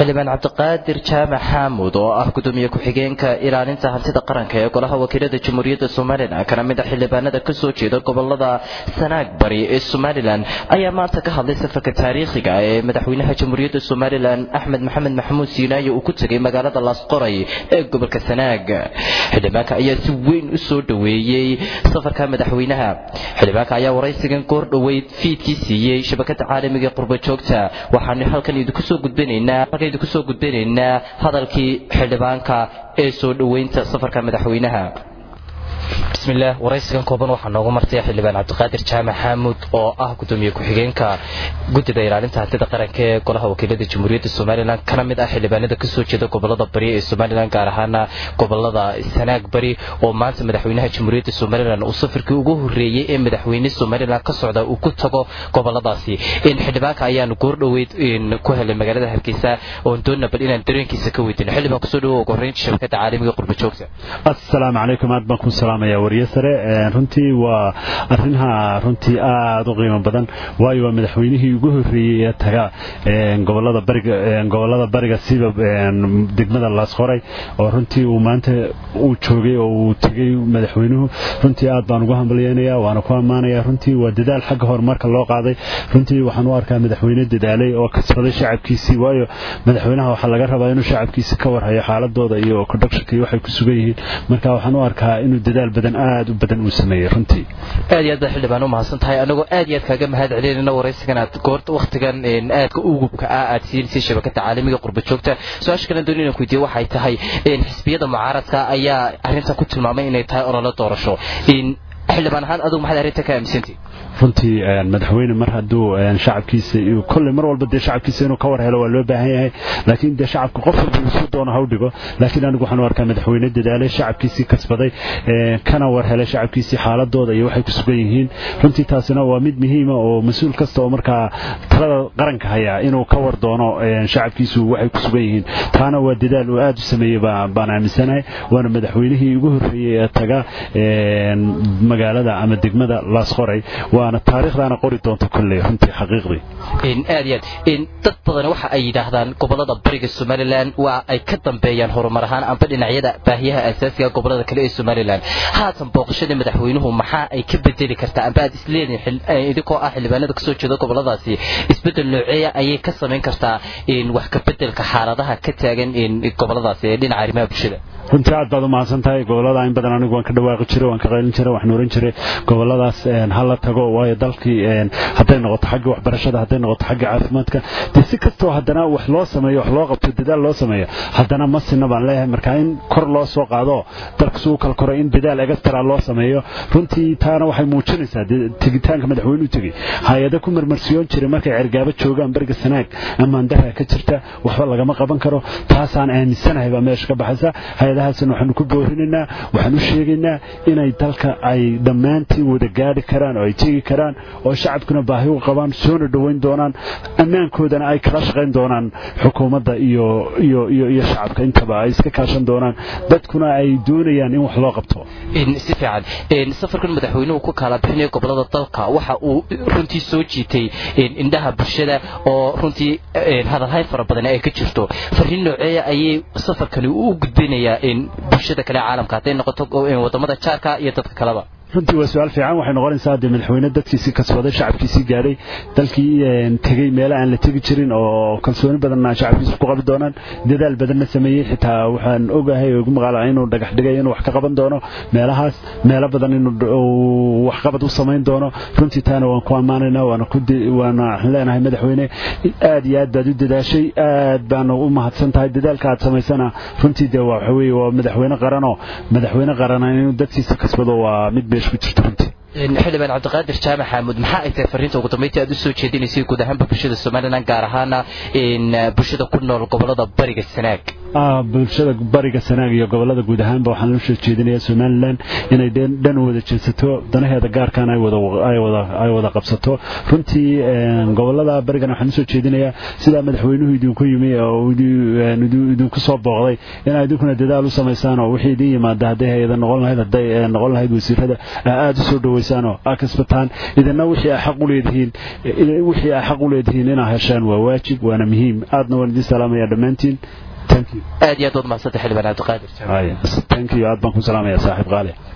xildhibaan cabdiqaadir jaamac xaamud oo ah gudoomiye ku-xigeenka ilaalinta hantida qaranka ee golaha wakiilada jamhuuriyadda somalilan kana mid a xildhibaanada kasoo jeeda gobolada sanaag bari ee somalilan ayaa maanta ka hadlay safarka taariikhiga ee madaxweynaha jamhuuriyadda somalilan axmed maxamed maxamuud siinaaye uu ku tegay magaalada laasqoray ee gobolka sanaag xildhibaanka ayaa si weyn u soo dhoweeyey safarka madaxweynaha xildhibaanka ayaa waraysigan goor dhoweyd fiidkii siiyey shabakada caalamiga ee qurbajoogta waxaanu halkan idinku soo gudbinaynaa halkan idinku soo gudbinaynaa hadalkii xildhibaanka ee soo dhoweynta safarka madaxweynaha bismillaah waraysigan kooban waxaa noogu martay xildhibaan cabdiqaadir jaamac xaamud oo ah gudoomiye ku-xigeenka guddida ilaalinta hantida qaranka ee golaha wakiilada jamhuuriyadda somalilan kana mid ah xildhibaanada kasoo jeeda gobolada bari ee somalilan gaar ahaana gobolada sanaag bari oo maanta madaxweynaha jamhuuriyadda somalilan uu safarkii ugu horeeyey ee madaxweyne somalilan ka socda uu ku tago goboladaasi xildhibaanka ayaanu goordhoweyd ku helay magaalada hargeysa oon doonna bal inaan dareenkiisa ka weydino xildhibaan kusoo dhawo ugu horreynta shabakada caalamiga qurbajoogta assalaamu calaykum aad baan ku salaamaya wariye sare runtii waa arrinha runtii aada u qiimo badan waayo waa madaxweynihii ugu horreeyey ee taga gobolada bariga gobolada bariga siba degmada laasqoray oo runtii uu maanta uu joogay oo uu tegey madaxweynuhu runtii aad baan ugu hambalyeynaya waana ku ammaanaya runtii waa dadaal xagga horumarka loo qaaday runtii waxaan u arkaa madaxweyne dadaalay oo kasbaday shacabkiisii waayo madaxweynaha waxaa laga rabaa inuu shacabkiisi ka warhayo xaaladooda iyo kodhagshanka iyo waxay ku sugan yihiin marka waxaan u arkaa inuu dadaal badan aad u badan uu sameeyey runtii aad iyo aad baa xildhibaan u mahadsan tahay anagoo aad iyo aad kaaga mahad celinayna waraysigan aad goorta wakhtigan aadka ugubka ah aad siinaysay shabakada caalamiga qurbajoogta su-aasha kalen dooni inaan ku weydiiye waxay tahay xisbiyada mucaaradka ayaa arrintan ku tilmaamay inay tahay ololo doorasho xildhibaan ahaan adugu maxaad arrinta ka aaminsantay runtii madaxweyne mar hadduu shacabkiisa kolley mar walba dee shacabkiisa inuu ka war helo waa loo baahan yahay laakiin dee shacabka qof walba isu doono ha u dhigo laakiin anigu waxaan u arkaa madaxweyne dadaalay shacabkiisii kasbaday kana war helay shacabkiisii xaaladooda iyo waxay ku sugan yihiin runtii taasina waa mid muhiima oo mas-uul kasta oo markaa talada qaranka hayaa inuu ka war doono shacabkiisu waxay ku sugan yihiin taana waa dadaal uu aad u sameeyey baan aaminsanahay waana madaxweynihii ugu horreeyey ee taga magaalada ama degmada laasqoray waana taariikhdaana qori doonta kolley runtii xaqiiqdii aad iyo aad dad badan waxa ay yidhaahdaan gobolada bariga somalilan waa ay ka dambeeyaan horumar ahaan amba dhinacyada baahiyaha asaasiga gobolada kale ee somalilan haatan booqashadii madaxweynuhu maxaa ay ka bedeli kartaa amba aad isleedihin idinkoo ah xildhibaanada kasoo jeeda goboladaasi isbedel nooceeya ayay ka samayn kartaa wax ka bedelka xaaladaha ka taagan goboladaasi ee dhinaca arrimaha bulshada runtii aad baad u mahadsan tahay gobolada in badan anigu waan ka dhawaaqi jiray waan ka qaylin jiray waxaan oran jiray goboladaas ha la tago waayo dalkii hadday noqoto xagga waxbarashada hadday noqoto xagga caafimaadka dee si kastoo haddana wax loo sameeyo wax loo qabto dadaal loo sameeyo haddana ma sinna baan leeyahay marka in kor loo soo qaado dalka suu kala koray in dadaal egastara loo sameeyo runtii taana waxay muujinaysaa tegitaanka madaxweynuhu tegey hay-ada ku marmarsiyoon jiray markay cergaabo joogaan bariga sanaag amaandara ka jirta waxba lagama qaban karo taasaan aaminsanahay baa meesha ka baxaysa hay-adahaasna waxaanu ku boorinaynaa waxaan u sheegaynaa inay dalka ay dhammaantii wada gaadhi karaan oo ay tegi karaan oo shacabkuna baahi u qabaan soona dhoweyn doonaan ammaankoodana ay kala shaqayn doonaan xukuumadda iyo iyo iyo iyo shacabka intaba ay iska kaashan doonaan dadkuna ay doonayaan in wax loo qabto si fiican safarkan madaxweynuhu ku kala bixinayo gobolada dalka waxa uu runtii soo jiitay indhaha bulshada oo runtii hadalhayn fara badan ay ka jirto fariin nooceeya ayay safarkani u gudbinayaa bulshada kale caalamka hadday noqoto wadamada jaarka iyo dadka kaleba runtii waa su-aal fiican waxay noqonaysaa dee madaxweyne dadkiisii kasbaday shacabkiisii gaadhay dalkii tegey meela aan la tegi jirin oo kalsooni badanna shacabkiisu ku qabi doonaan dadaal badanna sameeyey xitaa waxaan ogahay ugu maqaala inuu dhagax dhigay inuu wax ka qaban doono meelahaas meelo badan inuu waxqabad u samayn doono runtii taana waan ku ammaanaynaa waana waana waxaan leenahay madaxweyne aad iyo aad baad u dadaashay aad baana u mahadsan tahay dadaalka aad samaysana runtii dee waa waxa weeye waa madaxweyne qaranoo madaxweyne qarana inuu dadkiisa kasbado waa mid beesh ku jirta runtii xildhibaan cabdiqaadir jaamac xaamud maxaa ay tahay fariinta ugu dambeyntii aad u soo jeedinaysay guud ahaanba bulshada somalilan gaar ahaana bulshada ku nool gobolada bariga sanaag bulshada bariga sanaag iyo gobolada guud ahaanba waxaan usoo jeedinayaa somalilan inay dhan wada jeedsato danaheeda gaarkan ay wada qabsato runtii gobolada barigan waxaan usoo jeedinayaa sidaa madaxweynuhu idinku yimi oo idinku soo booqday inaa idinkuna dadaal u samaysaan oo wixii idin yimaada hadday hay-ada noqon lahayd hadday noqon lahayd wasiirada aada u soo dhaweysaan oo aa kasbataan idina wixii aa xaq u leedihiin wixii aa xaq u leedihiin inaa heshaan waa waajib waana muhiim aadna waan idin salaamaya dhammaantiin aad iyo aad waad mahadsanta xildhibaan cabdiqaadir thank you aad baan ku salaamaya saaxiib qaali